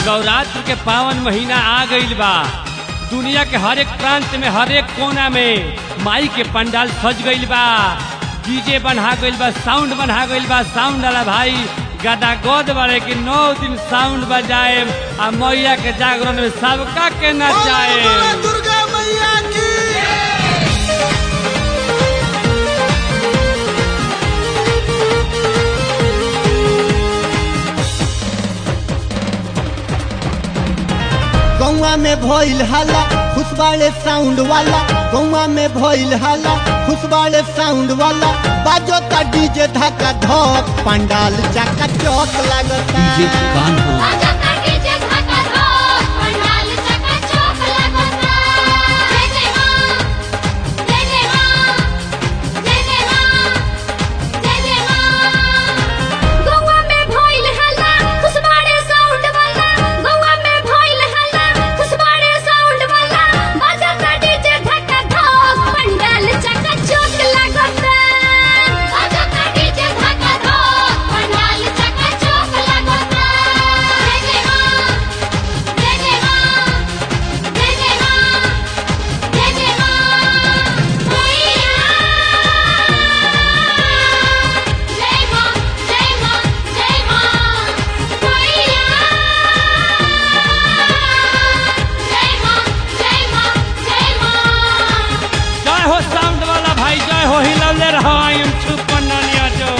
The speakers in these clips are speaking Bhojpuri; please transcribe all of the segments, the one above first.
नवरात्र के पावन महीना आ गईल बा दुनिया के हर एक प्रांत में हर एक कोना में माई के पंडाल सज गईल बा डीजे बना गईल बा साउंड बना गईल बा साउंड वाला भाई गदा गोद बारे कि नौ दिन साउंड बजाए आ मैया के जागरण में सबका के नचाए दुर्गा मैया की गौवा में भइल हल्ला खुशबाड़े साउंड वाला गौवा में भइल हल्ला खुशबाड़े साउंड वाला बाजो ता डीजे धक्का धक पंडाल चका चौक लगता आजा काटे जे धाका धो पंडाल चका चौक लगता जय जय मां जय जय मां जय जय मां जय जय मां गौवा में भइल हल्ला खुशबाड़े साउंड वाला गौवा में भइल हल्ला खुशबाड़े साउंड वाला बाजा काटे जे धाका धो पंडाल चका चौक लगता आजा काटे जे धाका धो पंडाल चका चौक लगता जय जय मां जय जय मां जय जय मां जय जय मां मैया जय मां जय मां जय मां मैया जय मां जय मां जय मां जय हो साउंड वाला भाई जय हो हिलौले रहो आई एम छुपन नानिया जो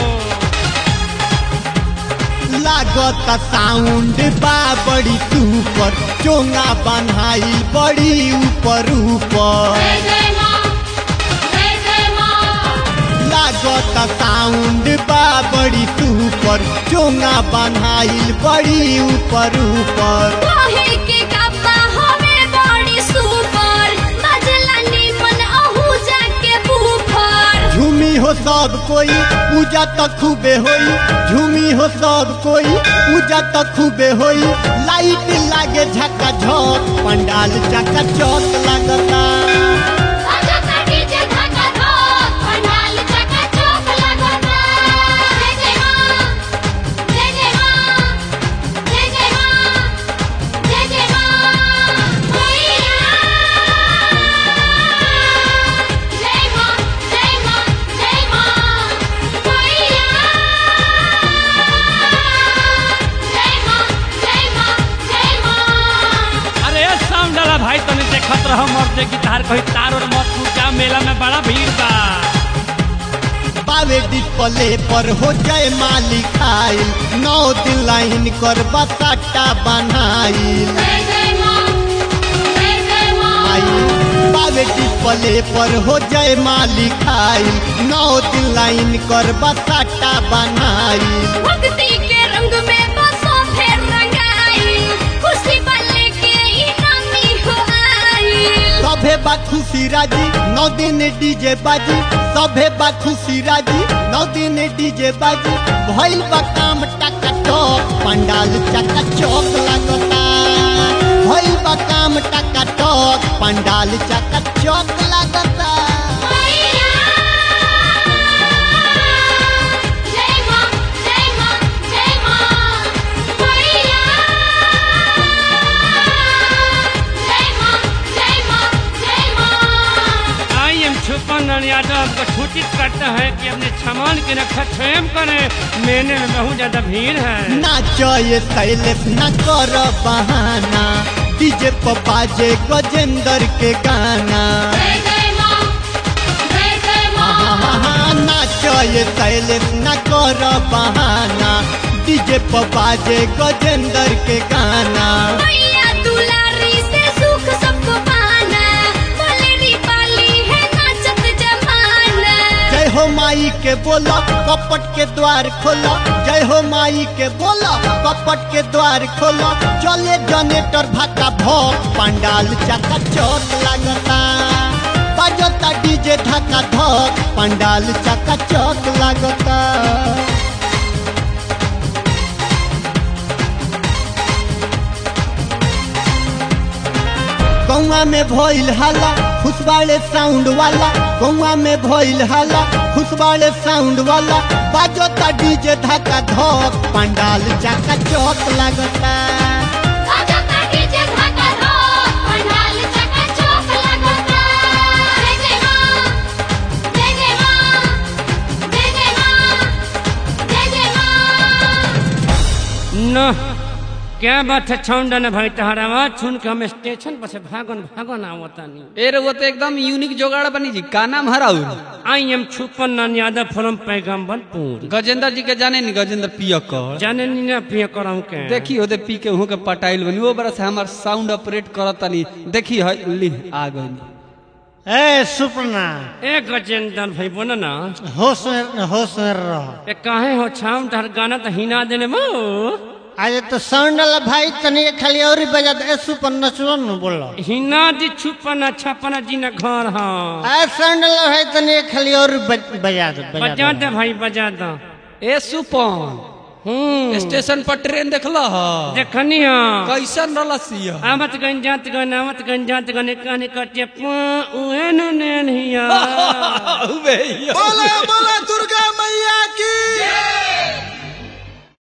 लागत साउंड बा बड़ी सुपर चोंगा बनाई बड़ी ऊपर ऊपर जय जय मां जय जय मां लागत साउंड बा बड़ी सुपर चोंगा बनाई बड़ी ऊपर ऊपर काहे के गप्पा हमें बड़ी सुपर बजला निमन अहू जाके बूफर झूमी हो सब कोई पूजा तो खूबे होई झूमी हो सब कोई पूजा तो खूबे होई लाइट लागे झका झक पंडाल चका चौक लगता आजा काटी जे धाका धो पंडाल चका चौक लगता जय जय मां जय जय मां जय जय मां जय जय मां मैया जय मां जय मां जय मां मैया जय मां जय मां जय मां अरे ए साउंड वाला भाई तने देखत रहो मर्दे गिटार कहीं तार और मत टूट जा मेला में बड़ा भीड़ बा पावे डिस्प्ले पर हो जाए मालिक आइल नौ दिन लाइन कर बसाटा बनाइल जय जय मां जय जय मां आइल पावे डिस्प्ले पर हो जाए मालिक आइल नौ दिन लाइन कर बसाटा बनाइल भक्ति के रंग में बसो फिर रंगाई खुशी बल्ले के ई नामी हो आई सभे बा खुशी राजी नौ दिन डीजे बाजी सभे बा खुशी राजी नौ दिन डीजे बाजी भइल बा काम टका टक पंडाल चका चौक लगता भइल बा काम टका टक पंडाल चका चौक लगता मैया जय मां जय मां जय मां मैया जय मां जय मां जय मां आई एम छुपन नानिया जो आपको सूचित करता है कि अपने सामान की रक्षा स्वयं करें मेले में बहुत ज्यादा भीड़ है नाचो ये शैलेश न कर बहाना डीजे पर बाजे गजेंद्र के गाना जय जय मां जय जय मां नाचो ये शैलेश न कर बहाना डीजे पर बाजे गजेंद्र के गाना मैया दुलारी से सुख सबको पाना बोलेरी पाली है नाचत जमाना जय हो माई के बोलो कपट के द्वार खोलो जय हो माई के बोलो कपट के द्वार खोलो चले जनरेटर भाका भोग पंडाल चका चौक लगता बजता डीजे धक्का धक पंडाल चका चौक लगता गौवा में भइल हल्ला खुशबाड़े साउंड वाला गौवा में भइल हल्ला खुशबाड़े साउंड वाला बाजो ता डीजे धक्का धक पंडाल चका चौक लगता न क्या बात है छौंडा न भाई तहरा आवाज सुन के हम स्टेशन पर से भागन भागन आवतानी ए रे वो तो एकदम यूनिक जोगाड़ बनी जी का नाम हराउ आई एम छुपन नान यादव फ्रॉम पैगम्बरपुर गजेंद्र जी के जाने नी गजेंद्र पियकर जाने नी ना पिए करम के देखी होते पी के हूँ के पटाइल बनी वो बरस हमार साउंड ऑपरेट करत तनी देखी है ली आ गई ए सुपना ए गजेंद्र भाई बोला ना होश में होश में रह ए काहे हो छाम तहर गाना तो हिना देने बो आज तो साउंड वाला भाई तनी खाली और ही बजा दे ए सुपन नचलो न बोलो हिना दी छुपन छपन जी न घर हाँ आ साउंड वाला भाई तनी खाली और बज- बजा दे बजा बजा दे दे भाई बजा दो ए सुपन हम्म स्टेशन पर ट्रेन देखला ह देखनी हाँ कैसन रलसिया आवत गन जात गन आवत गन जात गन कहने कटे उहे नु नेन हिया उबे हिया। बोला बोला दुर्गा